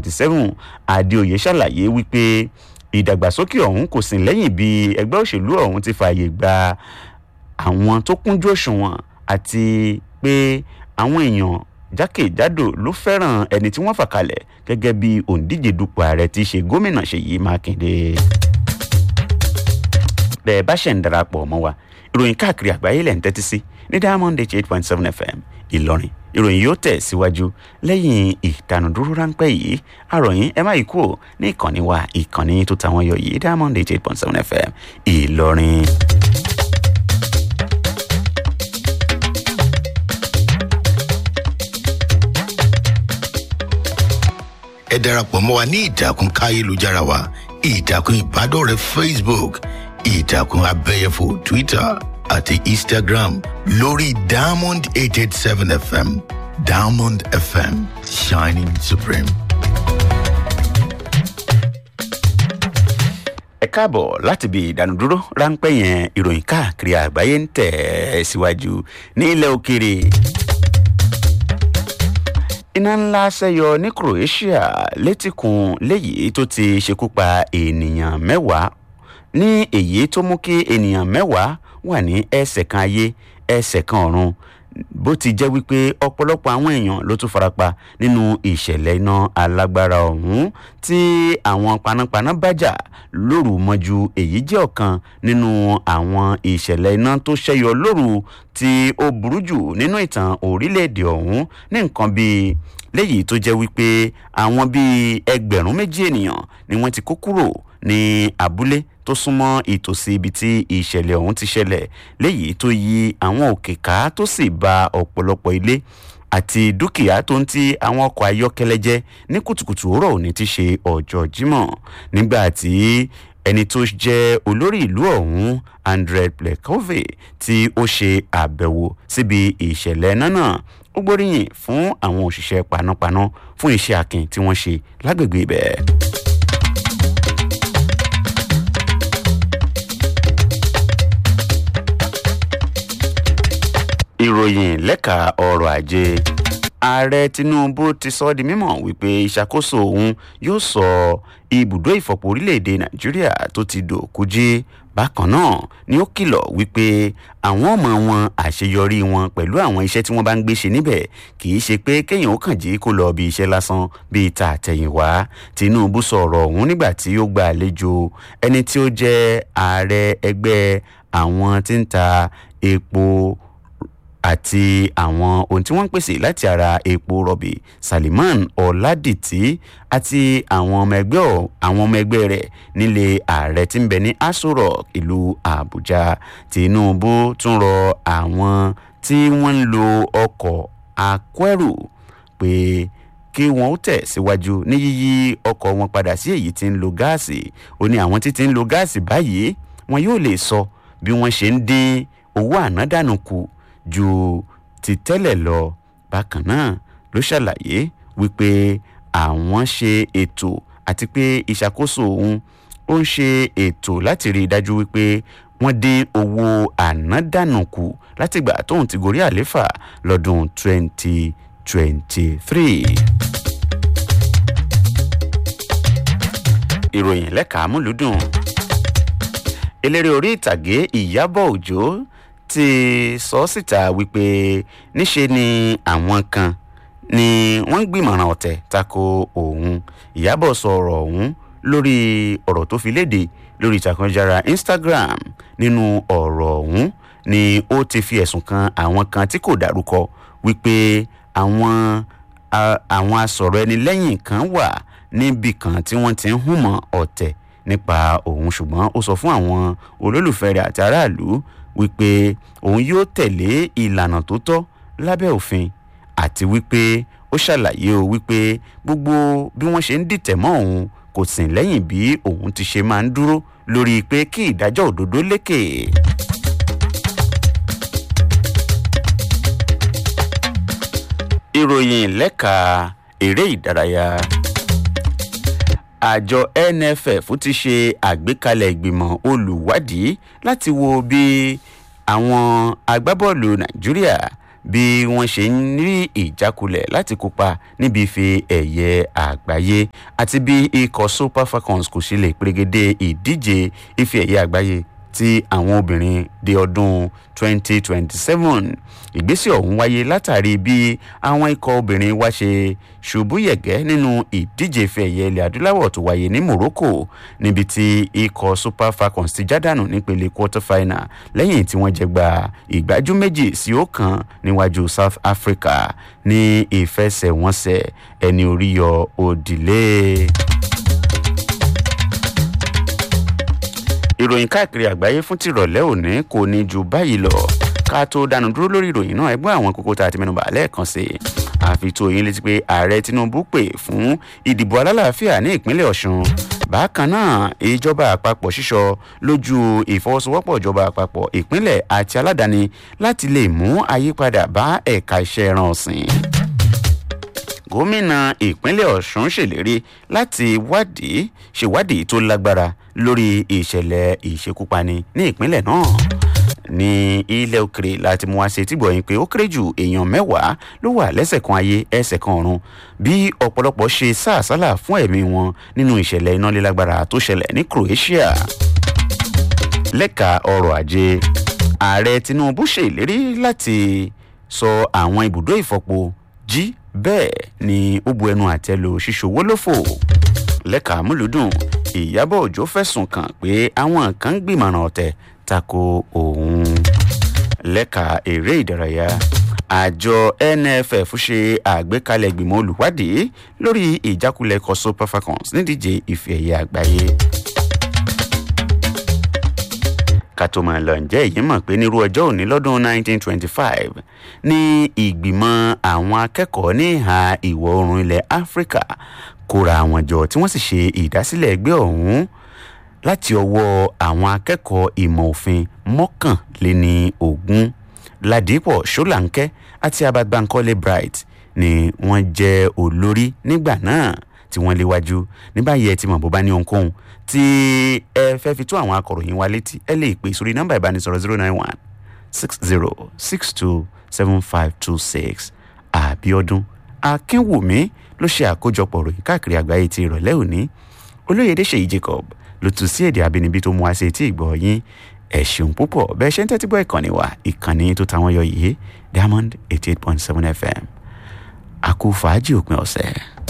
2027 adéoyè ṣàlàyé wípé ìdàgbàsókè ọ̀hún kò sí lẹ́yìn bí ẹgbẹ́ òṣèlú ọ̀hún ti fààyè gba àwọn tó kúnjú òṣùwọ̀n àti pé àwọn èèyàn jákèjádò ló fẹ́ràn ẹni tí wọ́n fà kalẹ̀ gẹ́gẹ́ bí òǹdíje dupò ààrẹ ti ṣe gómìnà ṣèyí mákindé. bẹ́ẹ̀ bá ṣẹ̀ ń darapọ̀ mọ́ wa ìròyìn káàkiri àgbáyé lẹ̀ ń tẹ́tí sí ní diamond eight point seven fm ìlọrin ìròyìn yóò tẹ̀ síwájú lẹ́yìn ìdánudúró ráńpẹ́ yìí àròyìn ẹ má yí kúrò ní ìkànnì wa ìkànnì tó tàwọn yọ yìí diamond eight point seven fm ìlọrin. ẹ darapọ̀ mọ́ wa ní ìtàkùn káyélujára wa ìtàkùn ìbádọ́rẹ̀ẹ́ facebook ìtàkùn abẹ́yẹfò twitter àti instagram lórí diamond eight eight seven fm diamond fm shining supreme. ẹ káàbọ̀ láti bí ìdánudúró ráńpẹ́ yẹn ìròyìn káàkiri àgbáyé ń tẹ̀ ẹ́ síwájú ní ilẹ̀ òkèèrè iná ńlá ṣẹyọ ní croatia létíkun léyìí tó ti ṣekú pa ènìyàn mẹ́wàá ní èyí tó mú kí ènìyàn mẹ́wàá wà ní ẹsẹ̀ kan ayé ẹsẹ̀ kan ọ̀run bó ti jẹ́ wípé ọ̀pọ̀lọpọ̀ àwọn èèyàn ló tún farapa nínú ìṣẹ̀lẹ̀ iná alágbára ọ̀hún tí àwọn panápaná bá jà lóru mọ́jú èyí jẹ́ ọ̀kan nínú àwọn ìṣẹ̀lẹ̀ iná tó ṣẹ́yọ lóru tí ó burú jù nínú ìtàn orílẹ̀-èdè ọ̀hún ní nǹkan bíi léyìí tó jẹ́ wípé àwọn bíi ẹgbẹ̀rún méjì ènìyàn ni wọ́n ti kó kúrò ní abúlé tó súnmọ́ ìtòsí ibi tí ìṣẹ̀lẹ̀ ọ̀hún ti ṣẹlẹ̀ léyìí tó yí àwọn òkè ká tó sì ba ọ̀pọ̀lọpọ̀ ilé àti dúkìá tó ń ti àwọn ọkọ̀ ayọ́kẹ́lẹ́ jẹ́ ní kùtùkùtù òwúrọ̀ òní ti ṣe ọjọ́ jímọ̀ nígbà tí ẹni tó jẹ́ olórí ìlú ọ̀hún andrei plekove tí ó ṣe àbẹ̀wò síbi ìṣẹ̀lẹ̀ náà náà ó gbóríyìn fún àwọn òṣìṣẹ́ panápaná fún iṣẹ́ akin tí wọ́n ṣe lágbègbè ibẹ̀. ìròyìn lẹ́ka ọrọ̀ ajé ààrẹ tinubu ti sọ ọ́ di mímọ̀ wípé ìṣàkóso òun yóò sọ ibùdó ìfọ̀pọ̀ orílẹ̀-èdè nàìjíríà tó ti dòkú jí bákan náà ni ó kìlọ̀ wípé àwọn ọmọ wọn àṣeyọrí wọn pẹ̀lú àwọn iṣẹ́ tí wọ́n bá ń gbé ṣe níbẹ̀ kì í ṣe pé kéèyàn ó kàn jí kó lọ bí iṣẹ́ lásán bíi ta àtẹ̀yìnwá tinubu sọ̀rọ̀ ọ̀hún nígbà tí ó gba àlejò ẹni tí ó jẹ́ ààrẹ ẹgbẹ́ àwọn tí ń ta epo àti àwọn ohun tí wọ́n ń pèsè láti ara epo rọ̀bì saliman ọ̀làdìtì àti àwọn ọmọ ẹgbẹ́ àwọn ọmọ ẹgbẹ́ rẹ̀ nílé ààrẹ tí ń bẹ ní aso rock ìlú àbújá tinubu tún rọ àwọn tí wọ́n ń lo ọkọ̀ akẹ́rù pé kí wọn ó tẹ̀ síwájú ní yíyí ọkọ̀ wọn padà sí èyí tí ń lo gáàsì ó ní àwọn tí ti ń lo gáàsì báyìí wọn yóò lè sọ bí wọ́n ṣe ń dín owó ànádànù kù ju ti tẹ́lẹ̀ lọ bákan náà ló ṣàlàyé wípé àwọn ṣe ètò àti pé ìṣàkóso òun ó ń ṣe ètò láti rí i dájú wípé wọ́n dín owó ànádànù kù látìgbà tóun ti gorí àléfà lọ́dún 2023. ìròyìn lẹ́ka amúlùdùn eléré orí ìtàgé ìyábọ̀ òjò ti sọ síta wípé níṣe ni àwọn kan ni wọ́n ń gbìmọ̀ràn ọ̀tẹ̀ tako òun ìyábọ̀ sọ̀rọ̀ ọ̀hún lórí ọ̀rọ̀ tó fi léde lórí ìtàkùnjára instagram nínú ọ̀rọ̀ ọ̀hún ni ó ti fi ẹ̀sùn kan àwọn kan tí kò dárúkọ wípé àwọn àwọn asọ̀rọ̀ ẹni lẹ́yìn kan wà níbì kan tí wọ́n ti ń hùmọ̀ ọ̀tẹ̀ nípa òun ṣùgbọ́n ó sọ fún àwọn olólùfẹ́ rẹ̀ àti aráàlú wípé òun yóò tẹ̀lé ìlànà tó tọ́ lábẹ́ òfin àti wípé ó ṣàlàyé o wípé gbogbo bí wọ́n ṣe ń dìtẹ̀ mọ́ òun kò sìn lẹ́yìn bí òun ti ṣe máa ń dúró lórí pé kí ìdájọ́ òdodo lékè. ìròyìn lẹ́ka eré ìdárayá àjọ nff ti ṣe àgbékalẹ̀ ìgbìmọ̀ olùwádìí láti wo bí àwọn agbábọ́ọ̀lù nàìjíríà bí wọ́n ṣe ń rí ìjákulẹ̀ láti kópa níbi ife ẹ̀yẹ àgbáyé àti bí ikọ̀ super falcons kò ṣe lè pèrègede ìdíje ife ẹ̀yẹ àgbáyé ti àwọn obìnrin di ọdún 2027 ìgbésẹ̀ ọ̀hún wáyé látàrí bí àwọn ikọ̀ obìnrin wá ṣe ṣubú yẹ̀gẹ́ nínú ìdíje ife ẹ̀yẹ ilẹ̀ adúláwọ̀ tó wáyé ní morocco níbi tí ikọ̀ super falcons ti jádànù nípele quarter final lẹ́yìn tí wọ́n jẹ gba ìgbájú méjì sí ọ̀kan níwájú south africa ní ìfẹsẹ̀wọnsẹ̀ ẹni orí yọ òdìlé. ìròyìn káàkiri àgbáyé fún tìrọ̀lẹ́ òní kò ní ju báyìí lọ ká tó dánu dúró lórí ìròyìn náà ẹgbẹ́ àwọn kókó tá a ti mẹ́nuba lẹ́ẹ̀kan sí i àfi tó yín létí pé ààrẹ tinubu pè fún ìdìbò alálàáfíà ní ìpínlẹ̀ ọ̀sùn bákan náà ìjọba àpapọ̀ ṣíṣọ lójú ìfọwọ́sowọ́pọ̀ ìjọba àpapọ̀ ìpínlẹ̀ àti aládàáni láti lè mú àyípadà bá ẹ̀ka iṣẹ́ ẹran ọ̀sìn gómìnà ìpínlẹ̀ ọ̀sùn ṣèlérí láti wádìí ṣèwádìí tó lágbára lórí ìṣẹ̀lẹ̀ ìṣekúpani ní ìpínlẹ̀ náà ní ilẹ̀ òkèrè láti mú wá ṣe tí gbọ̀yìn pé ó kéré jù èèyàn mẹ́wàá ló wà lẹ́sẹ̀ kan ayé ẹsẹ̀ kan ọ̀run bí ọ̀pọ̀lọpọ̀ ṣe sáàsálà fún ẹ̀mí wọn nínú ìṣẹ̀lẹ̀ iná lílágbára tó ṣẹlẹ̀ ní croatia lẹ́ka ọrọ̀ ajé ààrẹ tinubu ṣèlérí láti sọ àwọn ibùdó ìfọpo jí bẹ́ẹ̀ ni ó bu ẹnu àtẹ lu ṣíṣòwò lófò lẹ́ka múlùdùn ìyábọ̀ òjò fẹ̀sùn kàn pé àwọn kan ń gbìmọ̀ràn ọ̀tẹ̀ tako òun lẹ́ka eré ìdárayá àjọ nff ṣe àgbékalẹ̀ ìgbìmọ̀ olùwádìí lórí ìjákulẹ̀ ikọ̀ super falcons nídíje ife ẹ̀yẹ àgbáyé ká tó máa lọ ǹjẹ́ èyí mọ̀ pé nírú ọjọ́ òní lọ́dún 1925 ní ìgbìmọ̀ àwọn akẹ́kọ̀ọ́ ní ìhà ìwọ̀ oòrùn ilẹ̀ áfíríkà kóra àwọn jọ tí wọ́n sì ṣe ìdásílẹ̀ ẹgbẹ́ ọ̀hún láti ọwọ́ àwọn akẹ́kọ̀ọ́ ìmọ̀ òfin mọ́kànléní ogún ládìpọ̀ ṣọ́làǹkẹ́ àti abagbankọ́lé bright ni wọ́n jẹ́ olórí nígbà náà tí wọ́n léwájú ní báyìí ẹ ti mọ̀ bó bá ní ohunkóhun tí ẹ fẹ́ fi tó àwọn akọ̀ròyìn wa létí ẹ lè pè sórí nọ́mbà ìbánisọ̀rọ̀ zero nine one six zero six two seven five two six àbíọ́dún akínwùmí ló ṣe àkójọpọ̀ ròyìn káàkiri àgbáyé ti ìrọ̀lẹ́ òní olóyèdè ṣèyí jacob ló tún sí èdè àbínibí tó mú wá sí etí ìgbọ̀ yín ẹ ṣeun púpọ̀ bẹ́ẹ̀ ṣe ń tẹ́tí gbọ́ ìkànnì wa ìkànnì tó táwọn yọ yìí diamond eighty eight point seven fm àkó fàájì òpin ọ̀sẹ̀.